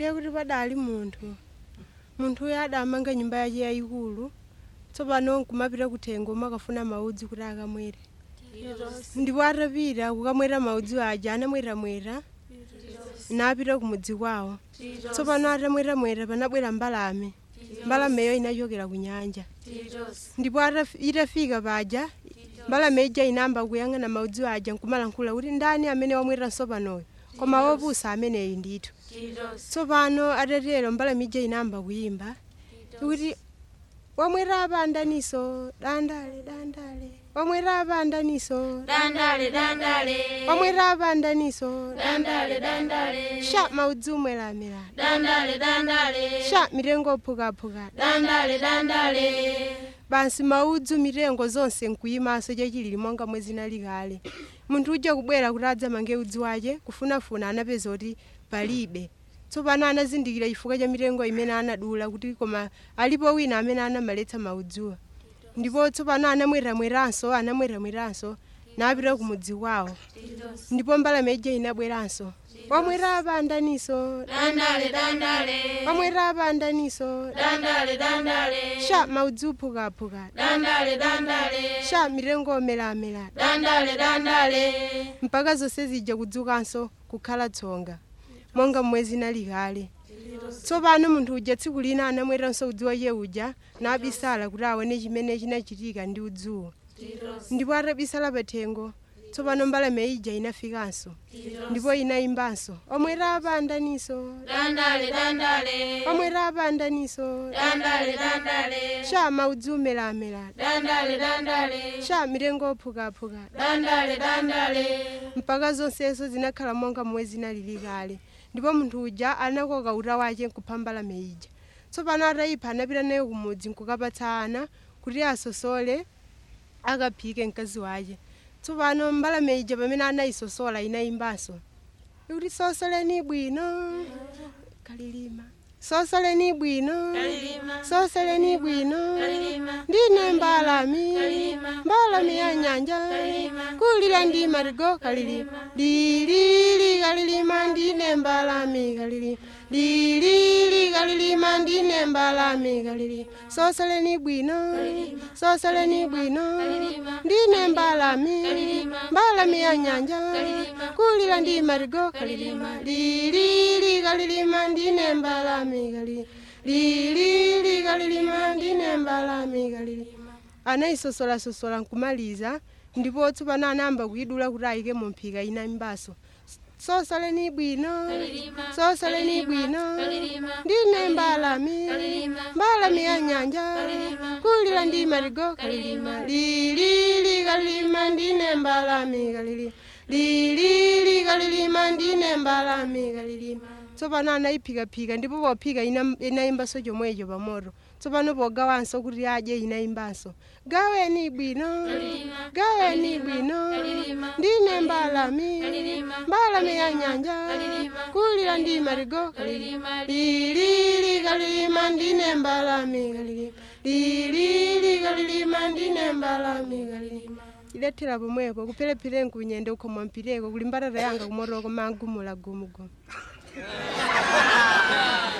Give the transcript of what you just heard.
ndiye kuti padali munthu munthu uyo adamanga nyumba yace yayikulu tsopano nkumapita kuthengo makafuna maudzi kuti akamwere ndipo atapita kukamwera maudzi aja anamweramwera napita kumudzi kwawo tsopano atamweramwera panabwera mbalame mbalameyo inachokera ku nyanja ndipo ataf- itafika paja mbalame ija inamba kuyang'ana maudzi aja nkumalankhula kuti ndani amene wamweranso panoyo koma wopusa ameneyi ndithu tsopano atatero mbalame ija inamba kuyimba kuti wamwera apa andaniso dandale dandale wamwera apa andaniso dandale dandale wamwera apa andaniso dandale dandale sha maudzi umweramera dandale dandale sha mitengo ophukaphuka dandale dandale basi maudzu mitengo zonse nkuyimaso chachilili monga mwezi nali kale munthu uja kubwera kuti adzamange udzi wace kufunafuna anapeza kuti palibe tsopano anazindikira chifukwa cha mitengo imene anadula kuti koma alipo wina amene anamaletsa maudziwa ndipo tsopano anamweramweranso anamweramweranso napita kumudzi kwawo ndipo mbalame ija inabweranso wamwera apa andaniso dandale dandale wamwera apa andaniso dandale dandale sha maudzi uphukaphuka dandale dandale sha mitengo omelamela dandale dandale mpaka zonse zija kudzukanso kukhala tsonga monga mwezi nali kale tsopano munthu uja tsiku lina anamweranso udzi wace uja nabisala kuti aone chimene chinachitika ndi udziwo ndipo atabisala pathengo tsopano mbalame ija inafikanso ndipo inayimbanso omwera apa andaniso dandale dandale omwera apa andaniso dandale dandale sha maudzi umelamela dandale dandale sha mitengo ophukaphuka dandale dandale mpaka zonsezo zinakhala monga mwezi nalili kale ndipo munthu uja anakoka uta wace nkupha mbalame ija tsopano atayipha anapita naye kumudzi nkukapatsa ana kuti asosole akaphike mkazi wace tsopano mbalame ija pamene anayisosola inayimbanso ikuti sosoleni bwino kalilima sosoleni bwino sosoleni bwino ndine mbalami mbalami ya nyanja kulira ndi marigo kalilima lilili kalilima ndine mbalami kalilima lilili kalilima ndine mbalami kalilima sosoleni bwino sosoleni bwino ndine mbalami mbalami ya nyanja kulira ndi marigo kalilima lilili kalilima ndine mbalami kalilima lilili kalilima ndine mbalami kalilima anayisosola-sosola nkumaliza ndipo tsopano anayamba kuyidula kuti ayike mu mphika inayimbanso sosoleni bwino sosoleni bwino ndine mbalami mbalami ya nyanja kulira ndi marigo kalilima lilili kalilima ndine mbalami kalilima lilili kalilima ndine mbalami kalilima tsopano anayiphikaphika ndipo pophika ina- inayimbanso chomwecho pamoto tsopano pogawanso kuti adye inayimbanso gaweni bwino gaweni bwino ndine mbalami mbalami ya nyanja kulira ndi marigo kalilima lilili kalilima ndine mbalami kalilima lilili kalilima ndine mbalami kalilima idethera pomwepo kupherephere nkunyende ukhomwa mpireko kuli mbatata yanga kumotoko mangumula gumugumu